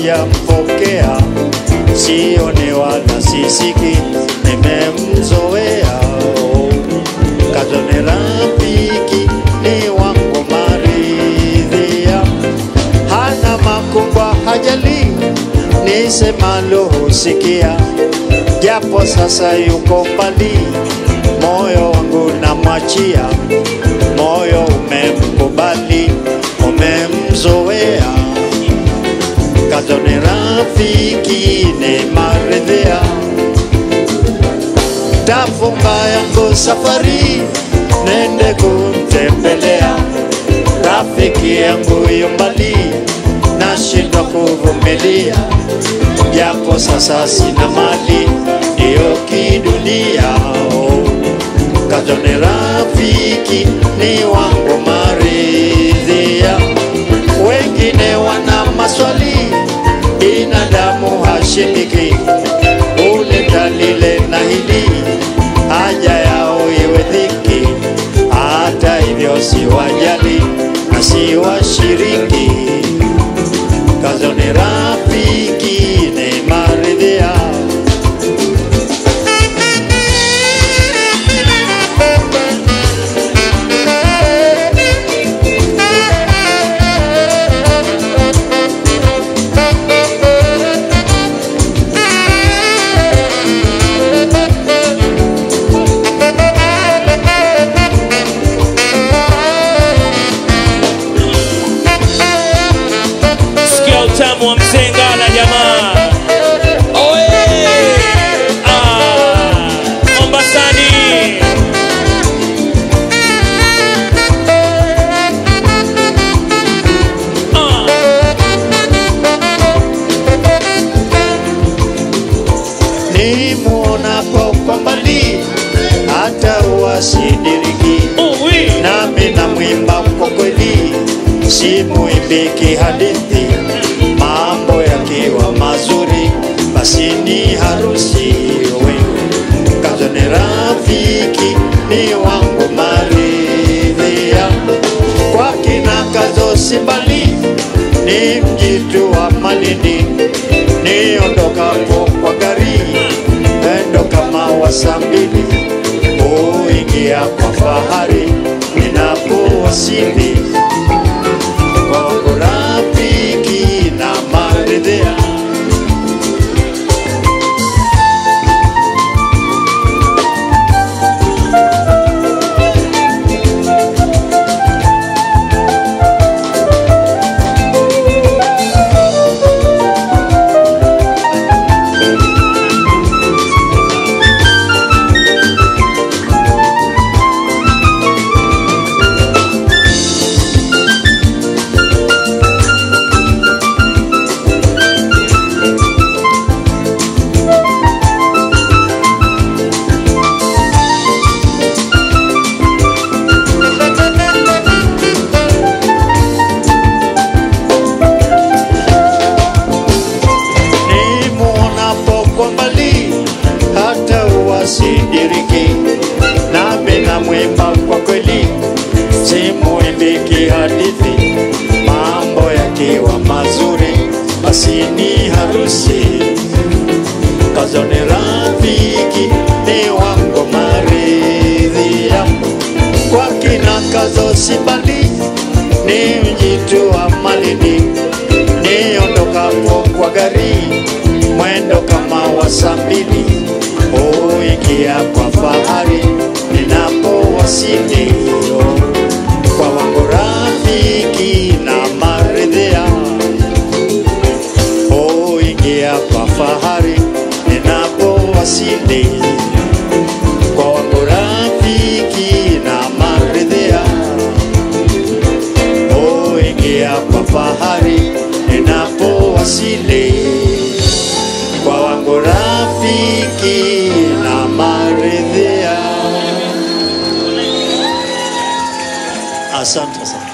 sijampokea, sione wala sisiki, nimemzoea. Kazone rafiki ni wangu maridhia, hana makubwa hajali, nisemalo husikia, japo sasa yuko mbali, moyo wangu namwachia, moyo umemkubali, umemzoea. Kazone rafiki ni maridhia, tafunga yangu safari, nende kumtembelea rafiki yangu yu mbali, nashindwa kuvumilia, japo sasa sina mali, ndiyo kidunia. Oh, Kazone rafiki ni wangu maridhia, wengine wana maswali, binadamu hashindiki, huleta lile na hili, haja yao iwe dhiki, hata hivyo siwajali na siwashiriki. Kazone rafiki ni maridhia Sikia utamu wa mzengala jamaa. Oye! Ah, Mombasani. Ah, nimuonapo kwa mbali, hata uwasidiriki uwi. nami na mwimba kwa kweli, simuimbiki hadithi, mambo yakiwa mazuri, basi ni harusi we Kazone rafiki ni wangu maridhia, kwa kina kazo simbali, ni mjitu wa Malindi, niondokapo kwa gari endo kama wasa mbili, huingia kwa fahari ninapowasili kwangu rafiki na maridhia nimuonapo kwa mbali, hata uwasidiriki, nami na mwimba kwa kweli, simuimbiki hadithi, mambo yakiwa mazuri, basi ni harusi. Kazone rafiki ni wangu maridhia, kwa kina kazo sibali, ni mjitu wa Malindi, niondokapo kwa gari mwendo kama wa saa mbili, huingia kwa fahari ninapowasili kwa wangu rafiki na maridhia, huingia kwa fahari ninapowasili kwa wangu rafiki na maridhia, huingia kwa fahari ninapowasili kwa wangu rafiki na maridhia. Asante sana.